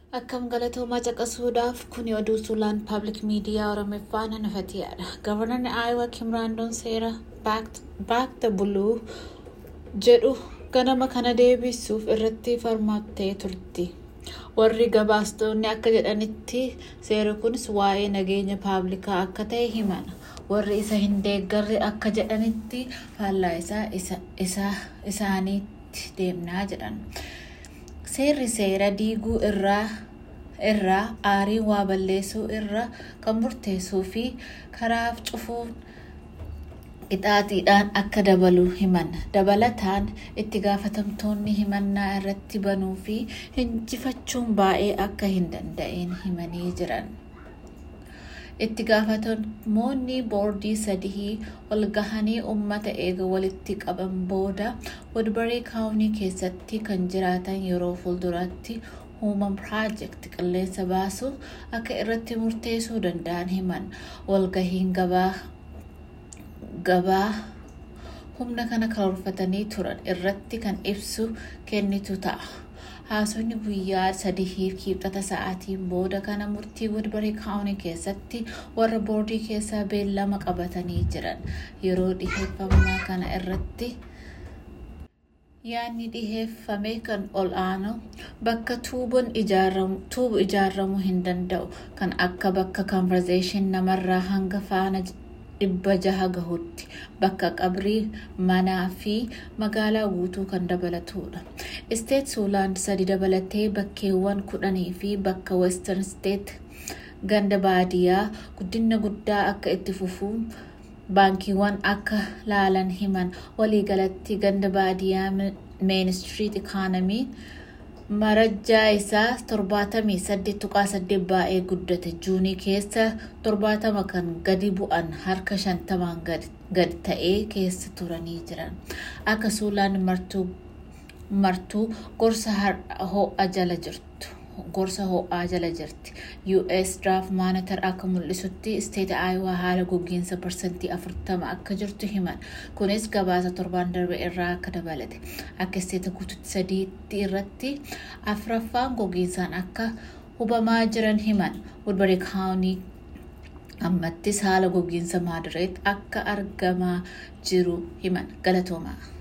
Akkam galatoomaa caqasuudhaaf kuni oduu suulaan paablik miidiyaa Oromiffaa nanafatiyaadha. Gavarnarri Aayawaa Kimraandoon seera baak the buluu jedhu ganama kana deebisuuf irratti falmattee turti. Warri gabaastonni akka jedhanitti seerri kunis waa'ee nageenya paablikaa akka ta'e himana. Warri isa hin deeggarre akka jedhanitti faallaa isaa isaaniitti deemnaa jedhan. Seerri seera diiguu irraa aarii waa balleessuu irraa kan murteessuu fi karaaf cufuun qixaaxiidhaan akka dabalu himan. Dabalataan itti gaafatamtoonni himannaa irratti banuu fi hinjifachuun baay'ee akka hin danda'in himanii jiran. Itti gaafatamoonni boordii sadii ol gahanii uummata eega walitti qaban booda Woodbury kaawunii keessatti kan jiraatan yeroo fuulduraatti human project qilleensa baasuu akka irratti murteessuu danda'an himan. Walgahiin gabaa humna kana karoorfatanii turan irratti kan ibsu kennitu ta'a. Haasonni guyyaa sadiif kibxata sa'aatiin booda kana murtii Woodbury kaawunii keessatti warra boordii keessaa beellama qabatanii jiran yeroo dhiheeffamaa kana irratti yaadni dhiheeffame kan ol aanu bakka tuubuun ijaaramuu hin danda'u kan akka bakka conversation namarraa hanga faana dhibba jaha gahutti bakka qabrii manaa fi magaalaa guutuu kan dabalatudha. Isteet Suulaan sadi dabalatee bakkeewwan kudhanii fi bakka Western State ganda baadiyyaa guddina guddaa akka itti fufuun baankiiwwan akka laalan himan waliigalatti ganda baadiyyaa Main Street Economy marajjaa isaa torbaatamii saddeet tuqaa saddeet baay'ee guddate juunii keessa torbaatama kan gadi bu'an harka shantamaan gad ta'ee keessa turanii jiran akka suulaan martuu gorsa ho'a jala jirtu gorsa ho'aa jala jirti us draft monitor akka mul'isutti isteeta aayawaa haala gogiinsa parsantii afurtama akka jirtu himan kunis gabaasa torbaan darbe irraa akka dabalate akka isteeta guututti sadiitti irratti afraffaan gogiinsaan akka hubamaa jiran himan woodbury kaawunii ammattis haala gogiinsa maadireet akka argamaa jiru himan galatoomaa.